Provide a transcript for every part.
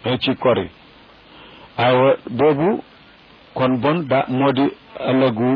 ci kori aywa boobu kon bon da moo di ëllëgu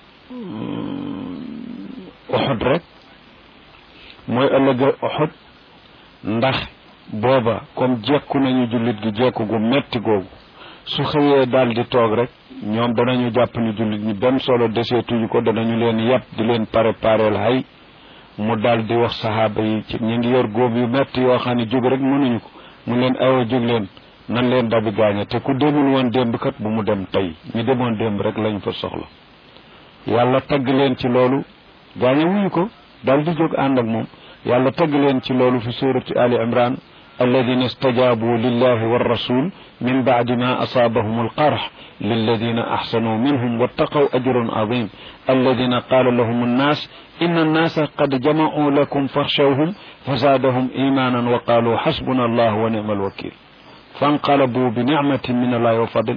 Uhud rek mooy ëllëga Uhud ndax booba comme jekku nañu jullit gi jekku gu metti googu su xëyee daal di toog rek ñoom danañu jàpp ni jullit ñi benn solo deseetuñu ko danañu leen yàpp di leen prépareel hay mu daal di wax saxaaba yi ci ñu ngi yor góob yu metti yoo xam ne jóg rek mënuñu ko mu leen awa jóg leen nan leen dabi gaañe te ku demul woon démb kat bu mu dem tey ñi demoon démb rek lañ fa soxla yàlla tagg leen ci loolu gaañe wuñu ko daal di jóg ànd ak moom yàlla tagg leen ci loolu fi surati ali imran alladina stajabu lillahi warrasul min bacdi ma asaabahum alqarx lilladina axsanuu minhum wattaqaw ajrun adim alladina qaala lahum annas in annasa qad jamacuu lakum faxshawhum fazaadahum imanan wa qaaluu xasbuna allah wa nicma alwakil fanqalabu bi nicmatin min allahi wa fadl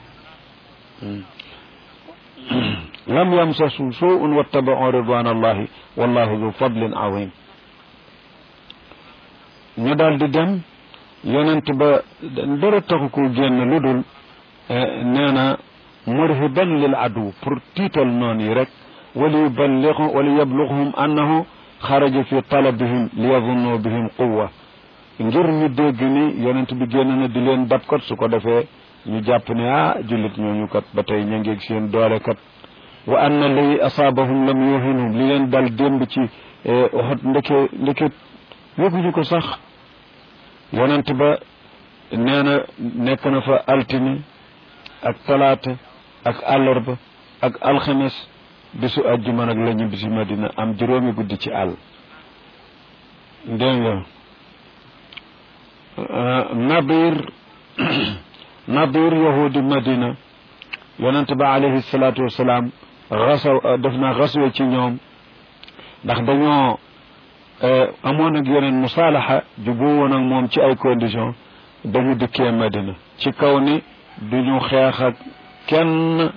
lam yamsasu suun wattabacuu ridwan allahi wallahu du fadlin azim ñu daal di dem yonent ba dara taxu ko génn lu dul nee na murhiban lil adu pour tiital noon yi rek wali yuballigu wali yablughum annahu xaraja fi talabihim li yadunnu bihim quwa ngir ñu dégg ni yonent bi génn na di leen dab kat su ko defee ñu jàpp ne ah jullit ñooñu kat ba tey ñu ngi seen doole kat wa anna li asaabahum lam yuhinum li leen dal démb ci Uhud ndeke ndeke yëguñu ko sax yonent ba nee na nekk na fa altine ak talaata ak àllarba ak alxames bisu àjjuma nag la ñu bisi madina am juróomi guddi ci àll dégg nga nadir nadir yahudi madina yonent ba alayhi salaatu wasalaam xasaw def na xaswe ci ñoom ndax dañoo amoon ak yeneen musaalaxa juboo woon ak moom ci ay conditions dañu dikkee Madina ci kaw ni duñu xeex ak kenn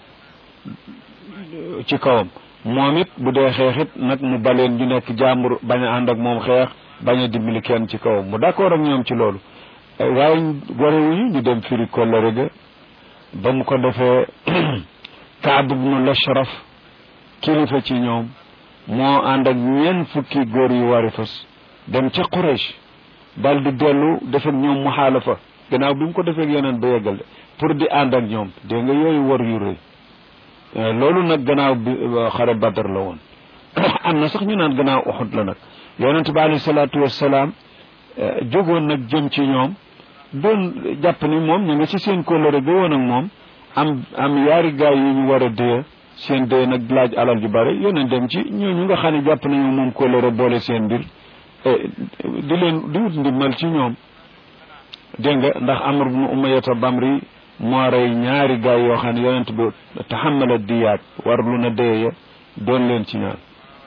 ci kawam moom it bu dee xeexit nag mu baleen ñu nekk jàmbur bañ a ànd ak moom xeex bañ a dimbali kenn ci kawam mu d'accord ak ñoom ci loolu waaye gorewuñu ñu dem firi kollëre ga ba mu ko defee Kaab ibnu Lashraf kilifa ci ñoom moo ànd ak ñeent fukki góor yu wari fas dem ca Quraysh dal di dellu def ak ñoom muxaalafa gannaaw bi mu ko defee ak yeneen ba yeggal de pour di ànd ak ñoom dégg nga yooyu war yu rëy loolu nag gannaaw bi xare Badar la woon am na sax ñu naan gannaaw Uhud la nag yonent bi alayhi salaatu wassalaam jógoon nag jëm ci ñoom doon jàpp ni moom ñu nga ci seen kóllëre ga woon ak moom am am yaari gaay yu ñu war a dee seen dee nag laaj alal ju bare yónnee dem ci ñooñu nga xam ne jàpp nañu moom kóllëre boole seen mbir di leen di wut ndimbal ci ñoom dégg nga ndax Amr ibn Umayyata Bamri moo rey ñaari gaay yoo xam ne yonent bi taxamala diyaat war lu na dee ya doon leen ci ñaan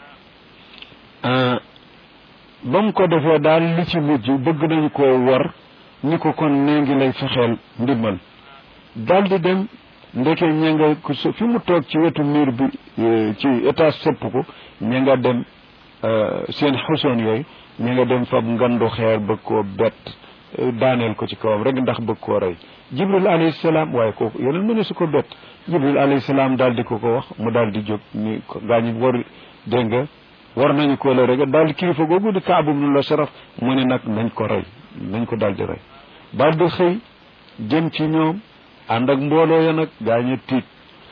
ba mu ko defee daal li ci mujj bëgg nañu ko war ni ko kon nee ngi lay fexeel ndimbal daal di dem ndeke ña nga fi mu toog ci wetu miir bi ci étage sëpp ko ña nga dem seen xusoon yooyu ña nga dem fab ngandu xeer bëgg koo bett daaneel ko ci kawam rek ndax bëgg koo rey jibril alayhi salaam waaye kooku yeneen mëne su ko bett jibril alayhi salaam daal di ko ko wax mu daal di jóg ni gaañu war dégg nga war nañu ko la rek daal di kilifa googu di kaabu nu la saraf mu ne nag nañ ko rey nañ ko daal di rey daal di xëy jëm ci ñoom ànd ak mbooloo ya nag gaañu tiit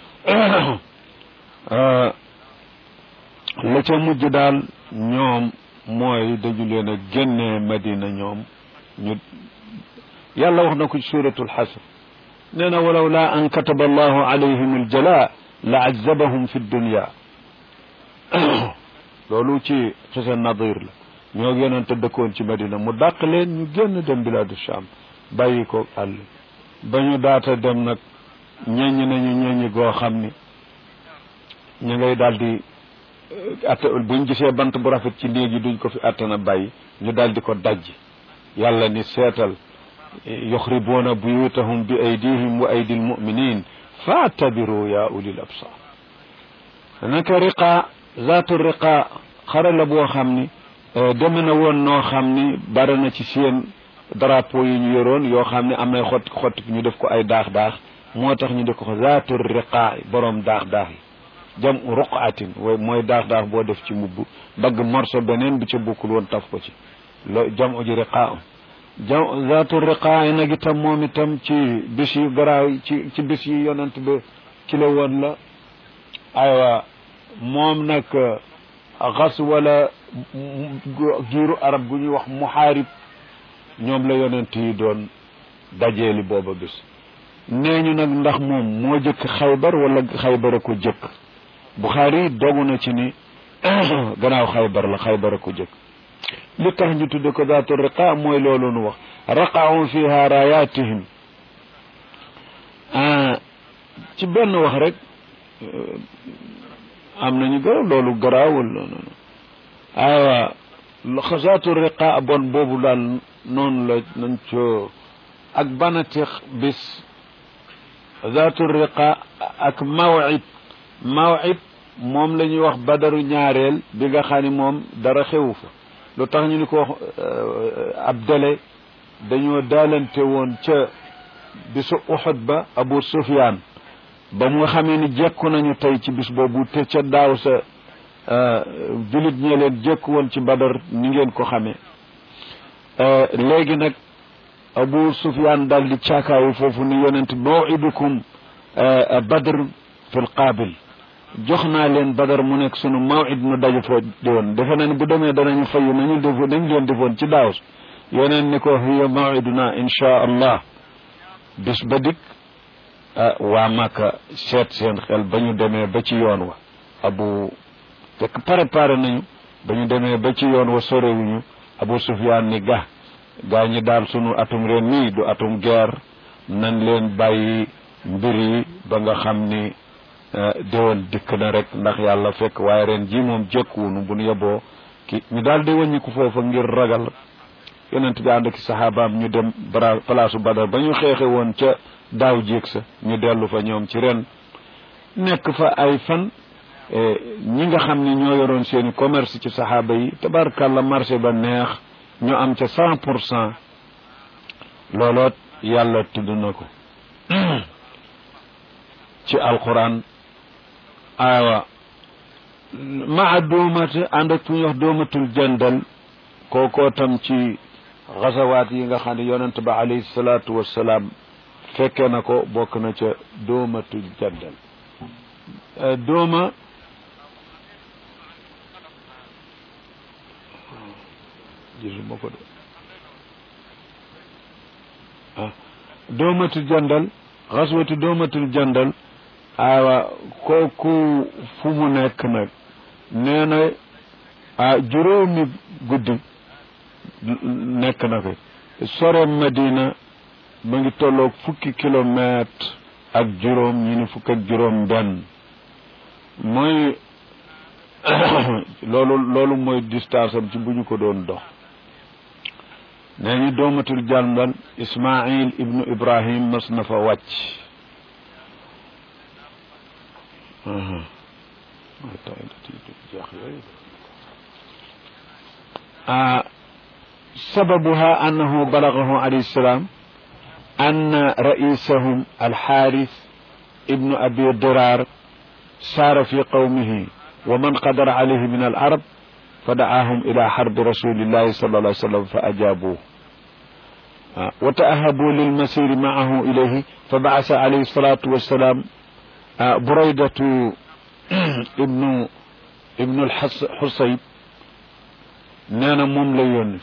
la ca mujj daal ñoom mooy dañu leen a génnee madina ñoom ñu yàlla wax na ko ci suratul xasr nee na walaw laa an kataba allahu alayhim aljala la azabahum fi dunya loolu ci xisa nadir la ñoo yonente dëkkoon ci madina mu dàq leen ñu génn dem biladu sham bàyyi ko àll ba ñu daata dem nag ñeññ nañu ñeññi goo xam ni ñu ngay daal di atta buñ gisee bant bu rafet ci néeg yi duñ ko fi attana bàyyi ñu daal di ko dajj yàlla ni seetal yuxribuuna buyutahum bi aydihim wa aydi almuminin faatabiru ya ulil absar naka riqa zaatu riqa xare la boo xam ni deme na woon noo xam ni bare na ci seen drapeau yi ñu yoroon yoo xam ne am nay xotti xotti ñu def ko ay daax daax moo tax ñu def ko zaatu riqaa borom daax daax yi jam ruqatin way mooy daax daax boo def ci mbubb dagg morso beneen bi ca bokkul woon taf ko ci lo jam ji riqaa jam zaatu riqaa yi nag itam moom itam ci bis yu garaaw ci ci bis yi yonent ba ci la woon la aywa moom nag xas wala giiru arab gu ñuy wax muhaarib ñoom la yonent yi doon dajeeli booba bis nee ñu nag ndax moom moo jëkk xaybar wala xaybar a ko jëkk buxaari dogu na ci ni gannaaw xaybar la xaybar a ko jëkk li tax ñu tudde ko zaatu riqa mooy loolu nu wax raqaau fiha rayatihim ci benn wax rek am nañu garaaw loolu garaawul noonu aywa zaatu riqa bon boobu daal noonu la nañ co ak banatix bis zaatu riqa ak mawid mawid moom la ñuy wax badaru ñaareel bi nga xam ne moom dara xewu fa lu tax ñu ni ko wax ab délai dañoo daalante woon ca bisu uxud ba abu sufyaan ba mu nga xamee ni jekku nañu tey ci bis boobu te ca daaw sa julit ñee leen jekku woon ci badar ni ngeen ko xamee léegi nag abu sufyaan daal di caakaayu foofu ni yonent mawidukum badr fi l qaabil jox naa leen badar mu nekk sunu mawid nu daje foo woon defe na ne bu demee danañu fayu nañu defoon nañ leen defoon ci daaw yonent ni ko hiya mawiduna inchaa allah bis ba dik waa Màkka seet seen xel ba ñu demee ba ci yoon wa abu fekk préparé nañu ba ñu demee ba ci yoon wa sorewuñu abu sufyaan ni ga gaa ñi daal sunu atum ren nii du atum guerre nañ leen bàyyi mbir yi ba nga xam ni déwoon dikk na rek ndax yàlla fekk waaye ren ji moom jekkuwunu bu nu yeboo ki ñu daal di wàññiku foofa ngir ragal yonent bi ànd ak saxaabaam ñu dem bara palaasu badar ba ñu xeexe woon ca daaw jéeg sa ñu dellu fa ñoom ci ren nekk fa ay fan ñi nga xam ne ñoo yoroon seeni commerce ci saxaaba yi tabarkàlla marché ba neex ñu am ca cent pour cent looloot yàlla tudd na ko ci alquran aywa maa dóomate ànd ak fu ñuy wax dóomatul jandal kookoo tam ci xasawaat yi nga xam ne yonent ba alayhi salaatu wassalaam fekke na ko bokk na ca dóomatul jandal dóoma gisuma ko de ah dóomatul jandal xaswatu dóomatul jandal aywa kooku fu mu nekk nag nee na ah juróomi guddi nekk na ko sore Madina ma ngi tolloog fukki kilomètre ak juróom ñi ni fukk ak juróom benn mooy loolu loolu mooy distance am ci bu ñu ko doon dox nee ñu doomatul jàndal Ismail ibnu Ibrahim mas na fa wàcc سببها أنه بلغه عليه السلام أن رئيسهم الحارث ابن أبي ضرار سار في قومه ومن قدر عليه من العرب فدعاهم إلى حرب رسول الله صلى الله عليه وسلم فأجابوه وتأهبوا للمسير معه إليه فبعث عليه الصلاة والسلام بريدة ابن ابن الحصيب نانا موم لا يوني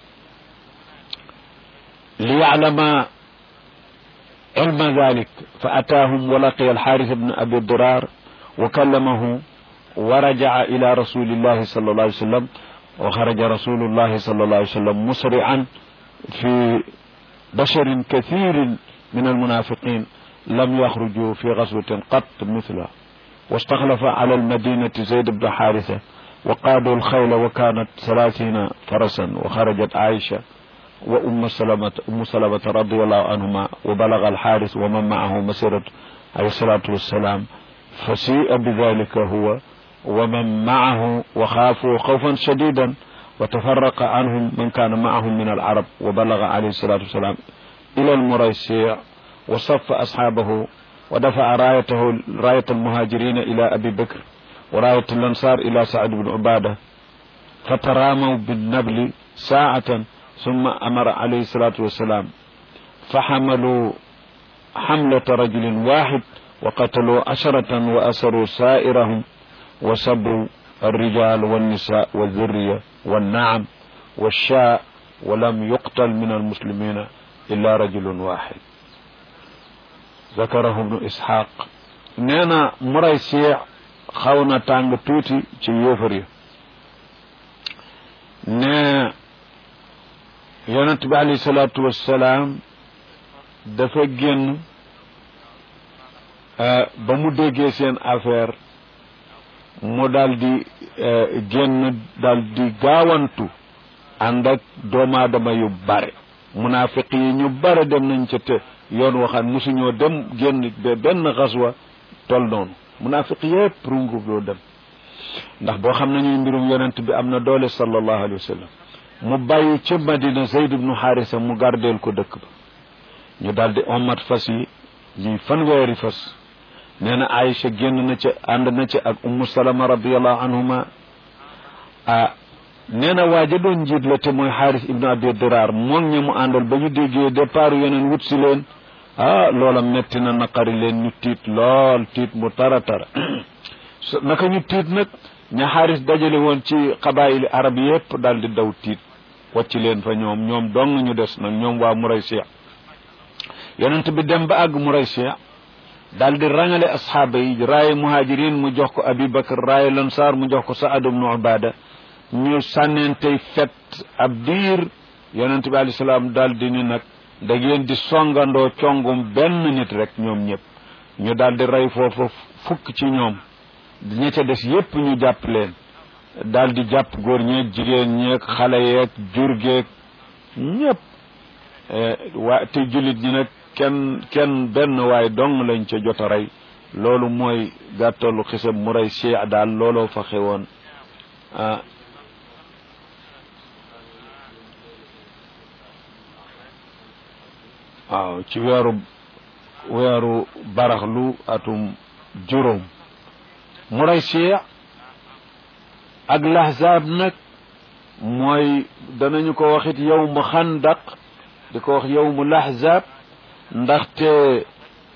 ليعلم علم ذلك فأتاهم ولقي الحارث بن أبي الضرار وكلمه ورجع إلى رسول الله صلى الله عليه وسلم وخرج رسول الله صلى الله عليه وسلم مسرعا في بشر كثير من المنافقين لم يخرجوا في غزوة قط مثلها واستخلف على المدينة زيد بن حارثة وقادوا الخيل وكانت ثلاثين فرسا وخرجت عائشة وأم سلمة أم سلمة رضي الله عنهما وبلغ الحارث ومن معه مسيرة عليه الصلاة والسلام فسيء بذلك هو ومن معه وخافوا خوفا شديدا wa tafaraqa anhum man kaana maahum min alarab wa balaga alayhi salatu wassalam ila almuraysi wa safa asxaabahu wa dafa'a raayatahu raayat almuhajirina ila abi bakr wa raayat alansar ila saad bn ubada فتراموا بالنبل ساعة ثم أمر عليه الصلاة والسلام فحملوا حملة رجل واحد وقتلوا عشرة وأسروا سائرهم وسبوا الرجال والنساء والذرية والنعم والشاء ولم يقتل من المسلمين إلا رجل واحد ذكره ابن إسحاق نينا مريسيع خاونا تانغ توتي ci yéefar ne yonent bi alayhi salaatu wassalaam dafa génn ba mu déggee seen affaire mu daal di génn daal di gaawantu ànd ak doomu aadama yu bare munaafiq yi ñu bare dem nañ ca te yoon waxaan mosuñoo dem génn ba benn xaswa tol noonu munaafiq yépp rungu doo dem ndax boo xam nañuy mbirum yonent bi am na doole sallallahu alayhi wa sallam mu bàyyi ca madina zayd ibnu xaarisa mu gardeel ko dëkk ba ñu daldi ommat fas yi ñuy fanweeri fas nee na aïcha génn na ca ànd na ca ak ummu salama radiallahu anhuma ah nee na waaja doon njiit la te mooy xaaris ibnu abi diraar moom ña mu àndal ba ñu déggee départ yeneen wut si leen ah loola metti na naqari leen ñu tiit lool tiit mu tara tara naka ñu tiit nag ña xaaris dajale woon ci xabaayili arab yépp daal di daw tiit wàcc leen fa ñoom ñoom dong ñu des nag ñoom waa Muraysi yonent bi dem ba àgg Muraysi daal di rangale asxaaba yi raaye muhajirin mu jox ko Abi Bakar raaye lansaar mu jox ko Saad ibnu Ubaada ñu sànneentey fet ab diir yonent bi alayhi salaam daal di ni nag da ngeen di songandoo congum benn nit rek ñoom ñëpp ñu daal di rey foofu fukk ci ñoom ña ca des yépp ñu jàpp leen daal di jàpp góor ñeeg jigéen ñeeg xale yeeg jur geeg ñëpp waa te jullit ñi nag kenn kenn benn waay dong lañ ca jot a rey loolu mooy gàttalu xisab mu rey Cheikh daal looloo fa xewoon ah waaw ci weeru weeru baraxlu atum juróom mu rey Cheikh ak lahzaab nag mooy danañu ko waxit yow mu xandaq di ko wax yow mu lahzaab ndaxte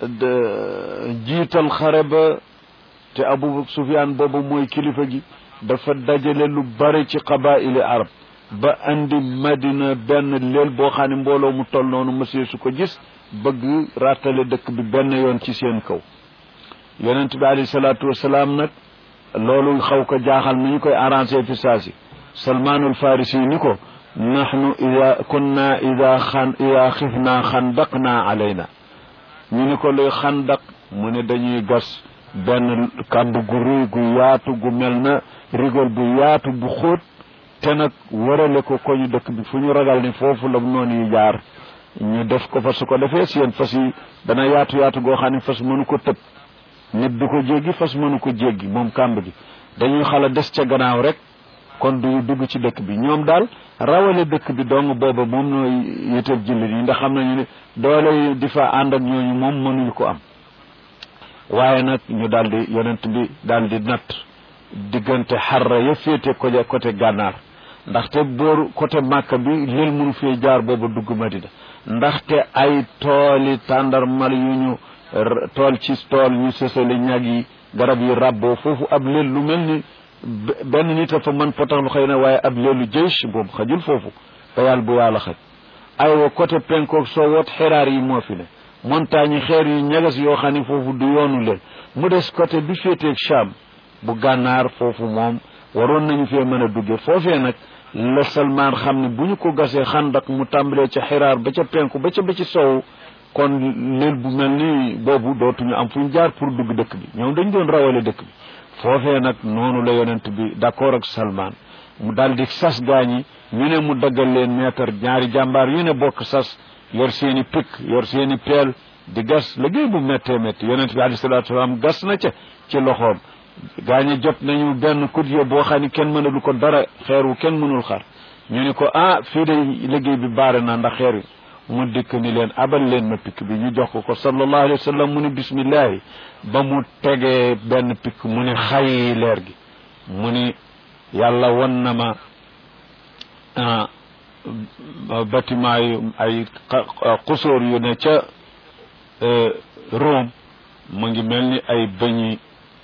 jiital xare ba te Abu Sufyaan boobu mooy kilifa gi dafa dajale lu bare ci qabaili arab ba andi madina benn leel boo xam ne mbooloo mu toll noonu monsieur su ko gis bëgg rattale dëkk bi benn yoon ci seen kaw yonent bi alayhi salaatu wasalaam nag loolu xaw ko jaaxal ni ñu koy arrangé fi saasi salmaanul farisi ni ko nahnu ida kunna ida xan ida xifna xandaqna alayna ñu ni ko luy xandaq mu ne dañuy gas benn kàmb gu ruy gu yaatu gu mel na rigol bu yaatu bu xóot te nag warale ko ko ñu dëkk bi fu ñu ragal ni foofu la noonu yi jaar ñu def ko fa su ko defee seen fas yi dana yaatu yaatu goo xam ne fas mënu ko tëb nit du ko jéggi fas mënu ko jéggi moom kàmb gi dañuy xala des ca gannaaw rek kon du dugg ci dëkk bi ñoom daal rawale dëkk bi dong booba moom nooy yiteel jullit yi ndax xam nañu ne doole di fa ànd ak ñooñu moom mënuñu ko am waaye nag ñu daal di yonent bi daal di natt diggante xarra ya féete côté côté gànnaar ndaxte booru côté màkka bi lël mënu fee jaar booba dugg madina ndaxte ay tooli tàndarmal yu ñu tool ci tool ñu sësale ñag yi garab yi rabboo foofu ab lël lu mel ni benn nit a fa mën potax lu xëy na waaye ab leelu jëysh boobu xajul foofu fa yàlla bu yàlla xaj aywa côté penkoog soo woot xiraar yi moo fi ne montagne yi xeer yu ñagas yoo xam ne foofu du yoonu leen mu des côté bi féeteeg Cham bu gànnaar foofu moom waroon nañu fee mën a dugge foofee nag la Salmaan xam ne bu ñu ko gasee xandak mu tàmbalee ca xiraar ba ca penku ba ca ba ci sow kon leel bu mel ni boobu dootuñu am fu ñu jaar pour dugg dëkk bi ñoom dañ doon rawale dëkk bi foofee nag noonu la yonent bi d'accord ak Salmaan mu daal di sas gaañi ñu ne mu daggal leen meetar ñaari jàmbaar yu ne bokk sas yor seeni pik yor seeni peel di gas liggéey bu méttee métti yonent bi alayhi salaatu salaam gas na ca ci loxoom gaañe jot nañu benn kut yo boo xam ne kenn mënalu ko dara xeer wu kenn mënul xar ñu ni ko ah fii de liggéey bi baare na ndax xeer wi mu dikk ni leen abal leen ma pikk bi ñu jox ko ko sallallahu alayhi wa sallam mu ni bismillahi ba mu tegee benn pikk mu ni xay leer gi mu ni yàlla won na ma bâtiment yu ay xusóor yu ne ca Rome mu ngi mel ni ay bëñi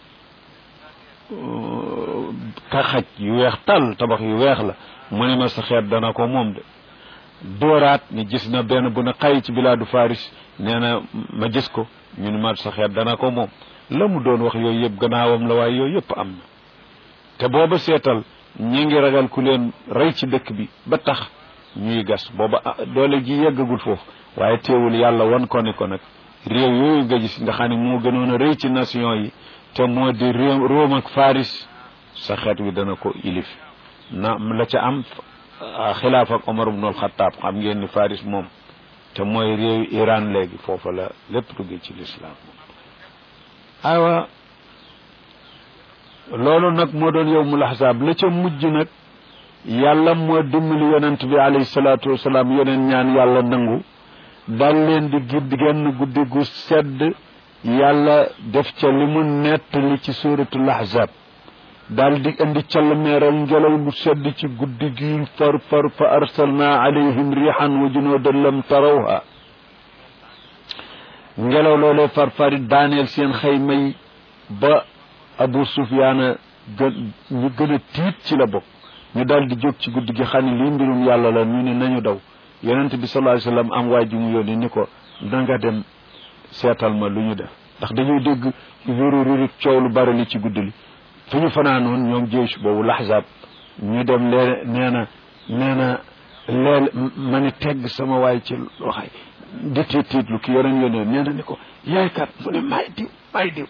kaxaj yu weex tal tabax yu weex la mu ne ma sa xeet dana ko moom de dooraat ni gis na benn bu na xay ci bilaadu Faris nee na ma gis ko ñu ne ma sa xeet dana ko moom la mu doon wax yooyu yëpp gannaawam la waaye yooyu yëpp am na te booba seetal ñi ngi ragal ku leen rey ci dëkk bi ba tax ñuy gas booba doole ji yeggagul foofu waaye teewul yàlla wan ko ni ko nag réew yooyu nga gis nga xam ne moo gënoon a rëy ci nation yi te moo di réew Rome ak Faris sa xeet wi dana ko ilif na la ca am xilaaf ak Omar ibnul Xattaab xam ngeen ni Faris moom te mooy réew Iran léegi foofa la lépp duggee ci lislaam aywa loolu nag moo doon yowmul ahzaab la ca mujj nag yàlla moo dimbali yonent bi alayhi salaatu wasalaam yeneen ñaan yàlla nangu dal leen di gidd genn guddi gu sedd yàlla def ca li mu nettali ci suuratul ahzaab daal di indi call meeral ngelaw lu sedd ci guddi gi far far fa arsalna alayhim rihan wa junuudan lam tarawha ngelaw loolee far fari daaneel seen xayma yi ba abu sufyaana gën ñu gën a tiit ci la bokk ñu daal di jóg ci guddi gi xam ne lii mbirum yàlla la ñu ne nañu daw yonent bi sallallahu alayhi wasallam am waay ji mu yónni ni ko danga dem seetal ma lu ñu def ndax dañoo dégg ruru ruru coow lu bari li ci guddi li fu ñu fanaanoon ñoom jeysh boobu laxzaab ñu dem lee nee na nee na leel ma ni tegg sama waay ci waxay di tiit tiit lu ki yoneen yónnee nee na ni ko yaay kat mu ne may diw may diw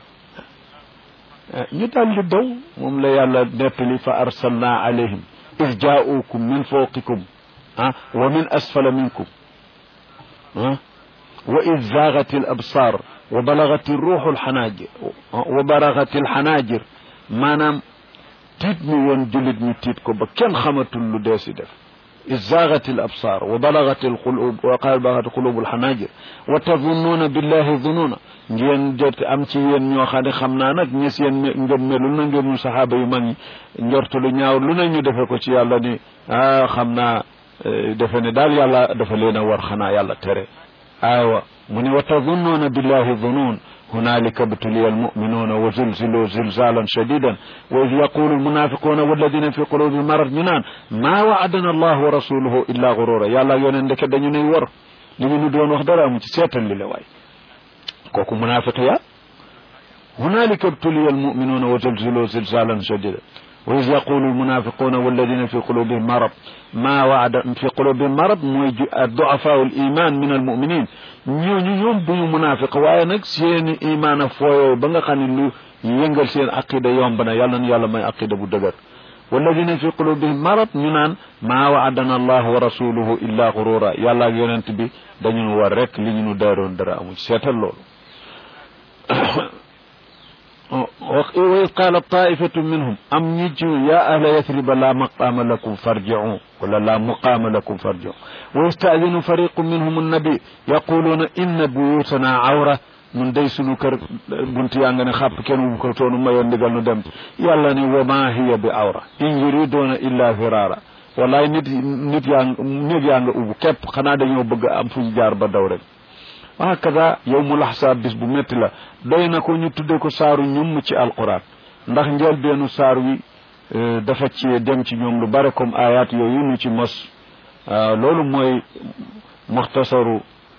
ñu daal di daw moom la yàlla nettali fa arsalna alayhim is jaaukum min fawqikum ah wa min asfala minkum ah wa id zaagat al absar wa balagat ruuxu alxanaajir wa balagat alxanaajir maanaam tiit mi woon jullit ñu tiit ko ba kenn xamatul lu dee si def id zaagat al absar wa balagat alqulub wa qad balagat qulub alxanaajir wa tazunnuuna billahi zununa ngeen jot am ci yéen ñoo xam ne xam naa nag ñi seen ngëm melul na ngeen ñu saxaaba yu mag ñi njortu lu ñaaw lu ne ñu defe ko ci yàlla ni ah xam naa defe ne daal yàlla dafa leen a war xanaa yàlla tere aywa mu ne wa tazunnuuna billahi zunun hunalika btuliya almuminuuna wa zulzilu zilzalan shadidan wa id yaqulu almunafiquuna walladina fi qulubihim marad ñu naan maa waadana allah wa rasuluhu illa gurura yàlla yoneen ndeke dañu nuy war li ñu nu doon wax dara amu ci seetal li la waay kooku munafiq ya hunalika btuliya almuminuuna wa zulzilu zilzalan shadidan wa iz yaqulu almunafiquna walladina fi qulubihim marad ma waada fi qulubihim marad mooy duafaau aliman min almuminin ñooñu ñoom duñu munafiq waaye nag seeni imaan a fooyoo ba nga xam ne lu yëngal seen aqida yomb na yàlla na yàlla may aqida bu dëgër walladina fi qulubihim marad ñu naan maa waadana allah wa rasuluhu illa gurura yàlla ak yonent bi dañu war rek li ñu nu daaroon dara amu ci seetal loolu wa id qaala taifatu minhum am ñi ci ya ahla yathriba la maqaama lakum farji'u wala la muqaama lakum farji'u wa yasta'dinu fariqu minhum annabi yaquluuna inna buyutana awra nun day sunu kër buntu yaa nga ne xàpp kenn wu ko toonu mayoon ndigal nu dem yàlla ne wa ma hiya bi awra in yuriduuna illa firara wallaay nit nit yaa nit yaa nga ubbu képp xanaa dañoo bëgg am fu ñu jaar ba daw rek hakada yowmul ahsaab bis bu métti la doy na ko ñu tudde ko saaru ñum ci alquran ndax njëlbeenu saar wi dafa ci dem ci ñoom lu bare comme ayat yooyu ñu ci mos loolu mooy muxtasaru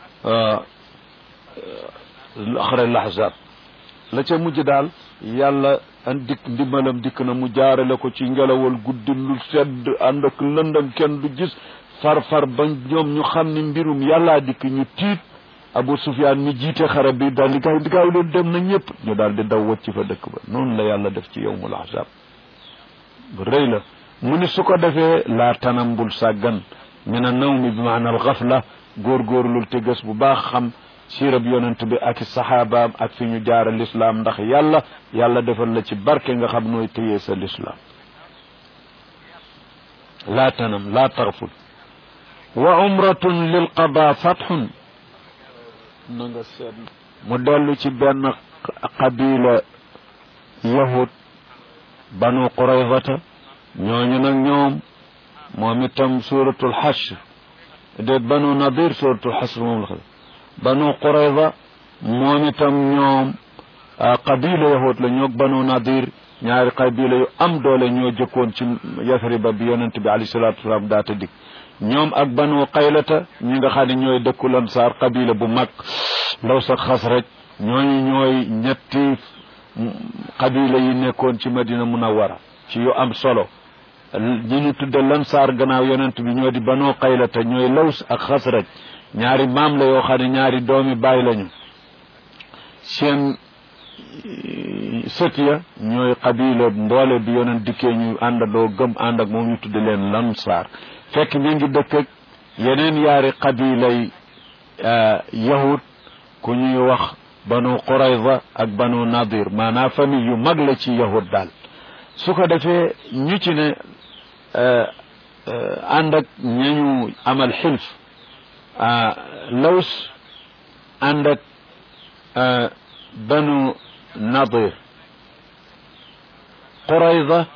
axre lahzab la ca mujj daal yàlla an dikk ndimbalam dikk na mu jaarale ko ci ngelawal guddi lu sedd ànd ak lëndam kenn du gis far far ba ñoom ñu xam ni mbirum yàllaa dikk ñu tiit Abu Sufyaan mi jiite xare bi daal di gaaw di gaaw leen dem na ñëpp ñu daal di daw wacc fa dëkk ba noonu la yàlla def ci yowmul ahzab bu rëy la mu ni su ko defee laa tanambul sàggan min a nawmi bi maana al xafla góorgóorlul te gës bu baax xam siirab yonent bi ak saxaabaam ak fi ñu jaara lislaam ndax yàlla yàlla defal la ci barke nga xam nooy téyee sa lislaam laa tanam laa taxful wa umratun lil qada fatxun na nga seet mu dellu ci benn qabila yahud banu quraydata ñooñu nag ñoom moom itam suratul xashr déet banu nadir suratul xashr moom la xam banu qurayda moom itam ñoom qabila yahud la ñoog banu nadir ñaari qabila yu am doole ñoo jëkkoon ci yasriba bi yonent bi alayhi salatu wasalaam daata dig ñoom ak banu qaylata ñi nga xam ne ñooy dëkku lansaar qabila bu mag ndaw sa xasraj ñooñu ñooy ñetti qabila yi nekkoon ci madina munawara ci yu am solo ñi ñu tudde lansaar gannaaw yonent bi ñoo di banu qaylata ñooy laws ak xasraj ñaari maam la yoo xam ne ñaari doomi baay lañu seen sët ya ñooy qabila mboole bi yonent dikkee ñu àndandoo gëm ànd ak moom ñu tudde leen lansaar fekk ñu ngi dëkk ak yeneen yaari qabilay yahud ku ñuy wax banu qurayza ak banu nadir maanaam famille yu mag la ci yahud daal su ko defee ñu ci ne ànd ak ñañu amal xilf laws ànd ak banu nadir qurayza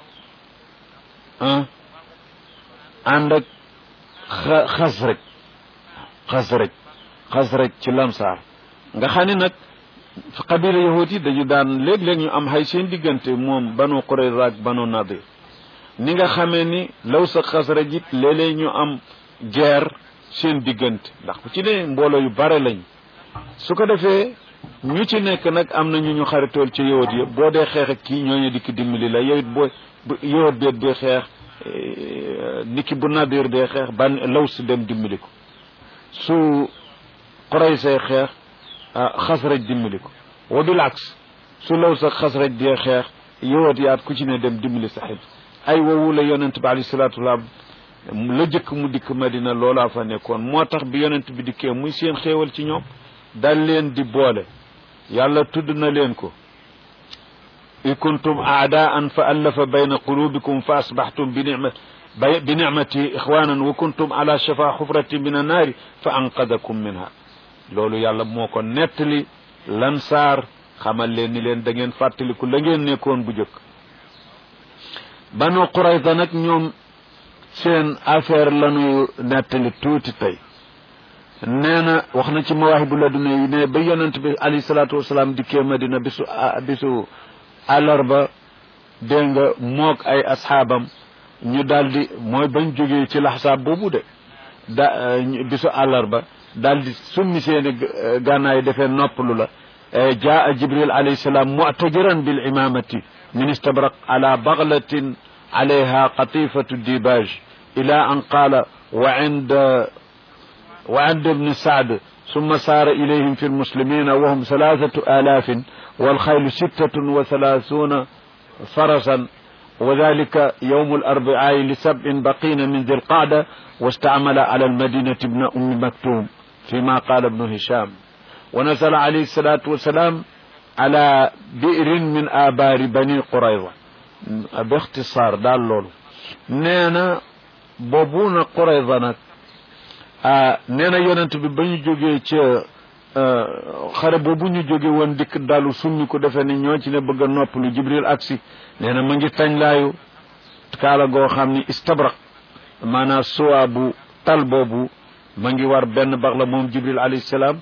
ànd ak xasraj xasraj xasraj ci lamsaar nga xam ne nag qabila yahud yi dañu daan léeg-léeg ñu am xay seen diggante moom banu qurayza ak banu nadir ni nga xamee ni law sa xasraj it léeg-léeg ñu am guerre seen diggante ndax bu ci ne mbooloo yu bare lañ su ko defee ñu ci nekk nag am na ñu ñu xaritool ci yahud yi boo dee xeex ak kii ñooñu dikk dimbali la yow it boo yahud beet bi xeex niki bu nadir dee xeex ban law si dem dimbali ko su qurayza xeex xasraj dimbali ko wa bil aks su law sa xasraj dee xeex yowat yaat ku ci ne dem dimbali sa xib ay wowu la yonent bi alayhi salaatu wasalaam la jëkk mu dikk madina loolaa fa nekkoon moo tax bi yonent bi dikkee muy seen xéewal ci ñoom dal leen di boole yàlla tudd na leen ko in kuntum aadaan fa allafa bayna qulubikum fa asbaxtum bi nicmat bi nicmati ixwanan wa kuntum ala shafa xufratin min annaari fa anqadakum minha loolu yàlla moo ko nettali lansaar xamal leen ni leen da ngeen fàttaliku la ngeen nekkoon bu jëkk banu qurayza nag ñoom seen affaire lañu nettali tuuti tey nee na wax na ci mawaahibu laduna yi ne ba yonent bi alayhi salaatu wasalaam dikkee madina bisu bisu àllarba dégg nga moog ay asxaabam ñu daldi mooy bañ jógee ci laxsaab boobu de da bisu àllarba daldi summi seeni gànnaay defee noppalu la jaa jibril alayhi salaam mu'tajiran bil imamati min istabraq ala baglatin alayha qatifatu dibaj ila an qala wa inda wa inda ibni saad ثم سار إليهم في المسلمين وهم ثلاثة آلاف والخيل ستة وثلاثون فرسا وذلك يوم الأربعاء لسبع بقين من ذي القعدة واستعمل على المدينة ابن أم مكتوم فيما قال ابن هشام ونزل عليه الصلاة والسلام على بئر من آبار بني قريظة باختصار دال لولو نينا بوبونا قريظة نك ah nee na yonent bi ba ñu jógee ca xare boobu ñu jóge woon dikk dalu summi ko defe ni ñoo ci ne bëgg a noppalu jibril aksi nee na ma ngi tañ laayu kaala goo xam ni istabraq maanaam suwaa bu tal boobu ma ngi war benn bax la moom jibril alayhi salaam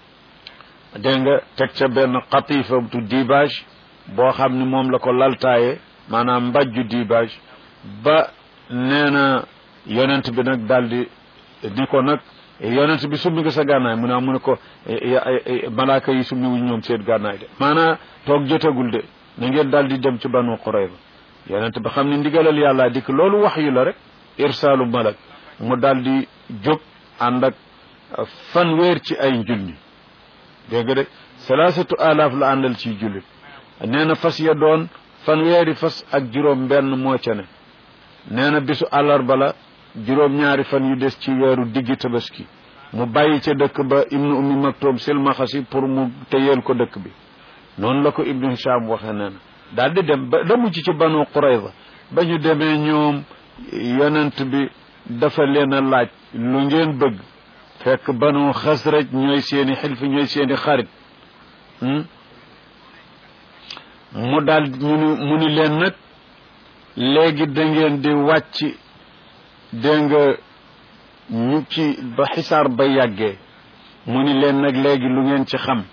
dégg nga teg ca benn xatifa tu dibage boo xam ni moom la ko laltaaye maanaam mbajju dibage ba nee na yonent bi nag daldi ni ko nag yonent bi summi nga sa gànnaay mu ne mu ne ko malaaka yi summi wuñ ñoom seen gànnaay de maanaa toog jotagul de na ngeen daal di dem ci banu Qurayza yonent bi xam ne ndigalal yàlla dikk loolu wax yu la rek irsaalu malak mu daal di jóg ànd ak fanweer ci ay njulli dégg nga de salaasatu alaaf la àndal ci jullit nee na fas ya doon fanweeri fas ak juróom benn moo ca ne nee na bisu àllarba la juróom ñaari fan yu des ci weeru diggi tabaski mu bàyyi ca dëkk ba ibnu ummi maktoum silmaxasi pour mu téyeel ko dëkk bi noonu la ko ibnu hisham waxe nee na daal di dem ba da mujj ci banu qurayza ba ñu demee ñoom yonent bi dafa leen a laaj lu ngeen bëgg fekk banu xasraj ñooy seeni xilfi ñooy seeni xarit mu daal ñu ni mu ni leen nag léegi da ngeen di wàcc dégg nga ñu ci ba xisaar ba yàggee mu ni leen nag léegi lu ngeen ci xam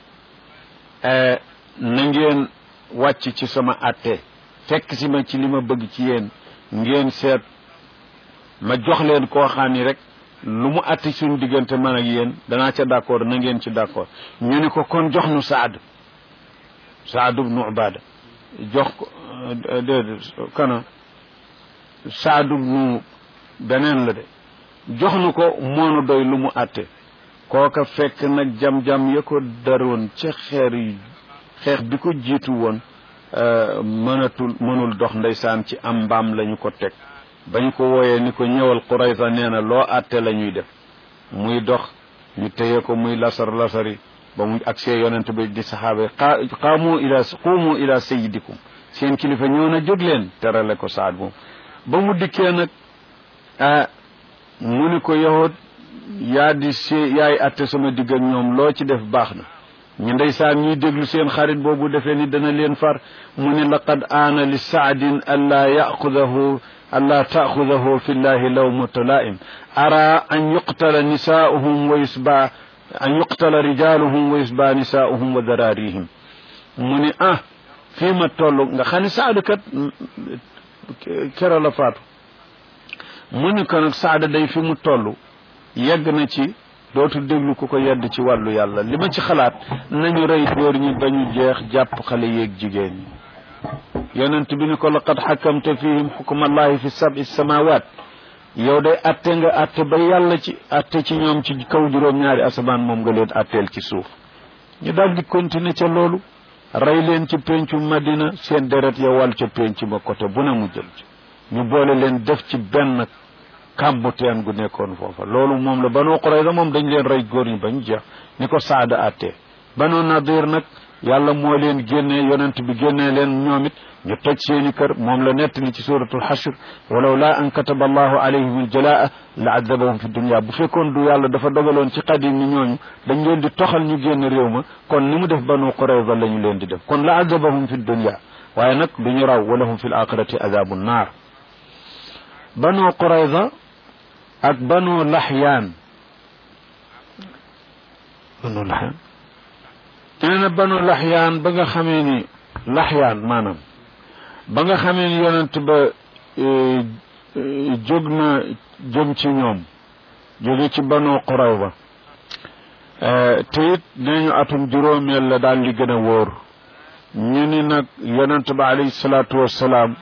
na ngeen wàcc ci sama àtte fekk si ma ci li ma bëgg ci yéen ngeen seet ma jox leen koo xam ni rek lu mu àtte suñu diggante man ak yéen danaa ca d'accord na ngeen ci d'accord ñu ni ko kon jox nu Saad Saad ibnu Ubaada jox ko déedéet kana Saad ibnu beneen la de jox nu ko moonu doy lu mu àtte kooka fekk nag jam-jam ya ko daroon ca xeer yi xeex bi ko jiitu woon mënatul mënul dox ndeysaan ci am mbaam lañu ko teg bañ ko wooyee ni ko ñëwal Qurayza nee na loo àtte la ñuy def muy dox ñu téye ko muy lasar lasari ba mu agsee yonent bi di saxaaba yi qaamu ila quumu ila sayyidikum seen kilifa ñëw na jóg leen terale ko saad moom ba mu dikkee nag ah mu ni ko yahud yaa di see yaay atte sama digg ak ñoom loo ci def baax na ñu ndeysaan ñuy déglu seen xarit boobu defee ni dana leen far mu ni laqad aana li saadin allaa yaxudahu allaa taaxudahu fi llahi lawmatu laa'im ara an yuqtala nisaa'uhum wa yusba an yuqtala rijaaluhum wa yusba nisaa'uhum wa daraarihim mu ni ah fii ma toll nga xam ne saadu kat kero la faatu mu ni ko nag saada day fi mu toll yegg na ci dootu déglu ku ko yedd ci wàllu yàlla li ma ci xalaat nañu rey góor ñi ba ñu jeex jàpp xale yeeg jigéen ñi yonent bi ni ko laqad xakamta fihim xukmallahi fi sabi samawat yow day atte nga atte ba yàlla ci atte ci ñoom ci kaw juróom-ñaari asamaan moom nga leen atteel ci suuf ñu daal di continuer ca loolu rey leen ci pencu madina seen deret ya wal ca penc ba côté bu ne mu jël ci ñu boole leen def ci benn kàmbu teen gu nekkoon foofa loolu moom la Banu Qurayza moom dañ leen rey góor ñi bañ jeex ni ko saada attee Banu Nadir nag yàlla moo leen génnee yonent bi génnee leen ñoom it ñu toj seeni kër moom la nettali ci suratul xashr walaw laa an kataba allahu alayhim aljalaa la adabahum fi dunia bu fekkoon du yàlla dafa dogaloon ci qadim ni ñooñu dañ leen di toxal ñu génn réew ma kon ni mu def Banu Qurayza la ñu leen di def kon la adabahum fi dunia waaye nag du ñu raw walahum fi l axirati adabu naar Banu Qurayza ak banu laxyaan banu laxyaan nee na banu laxyaan ba nga xamee ni laxyaan maanaam ba nga xamee ni yonent ba jóg na jëm ci ñoom jóge ci banu Qurayza te it nee ñu atum juróomeel la daal li gën a wóor ñu ni nag yonent ba alayhi salaatu wassalaam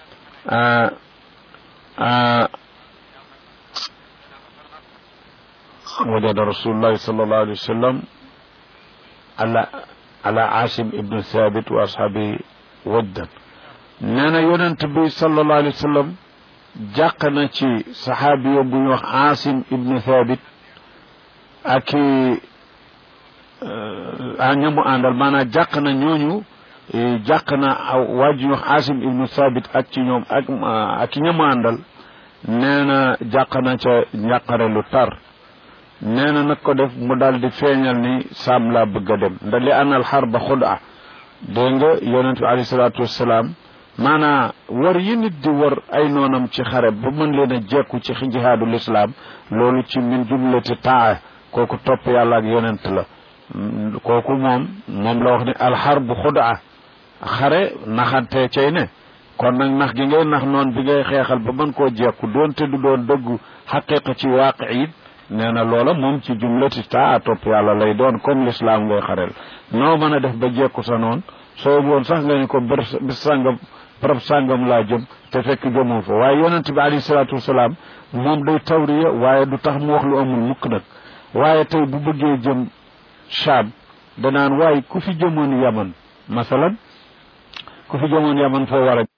وجد رسول الله صلى الله عليه وسلم على على عاصم ابن ثابت واصحابه ودا نانا يونت بي صلى الله عليه وسلم جاقنا ci saxaabi yo bu ñu wax Asim ibnu Thabit ak a ñamu àndal maanaam jàq na ñooñu jàq na waa ji ñu wax Asim ibnu Thabit ak ci ñoom ak ak ñamu àndal nee na jàq na ca njàqare lu tar nee na nag ko def mu daal di feeñal ni saam laa bëgg a dem nda li anal xar ba xudaa dégg nga yonent bi alayhi salaatu wassalaam maanaa war yi nit di war ay noonam ci xare ba mën leen a jekku ci jihaadul islaam loolu ci min jumlati taa kooku topp yàlla ak yonent la kooku moom moom la wax ni alxar bu xudaa xare naxante cay ne kon nag nax gi ngay nax noon bi ngay xeexal ba mën koo jekku doonte du doon dëggu xaqiqa ci waaqi it nee na loola moom ci jumlati taa topp yàlla lay doon comme l'islam ngay xarel noo mën a def ba jekku sa noon soo woon sax nga ni ko bër bis sàngam barab sàngam laa jëm te fekk jëmoo fa waaye yonent bi alayhi salaatu wasalaam moom day tawriya waaye du tax mu wax lu amul mukk nag waaye tey bu bëggee jëm Shaam danaan waaye ku fi jëmoon yaman masalan ku fi jëmoon yaman foo war a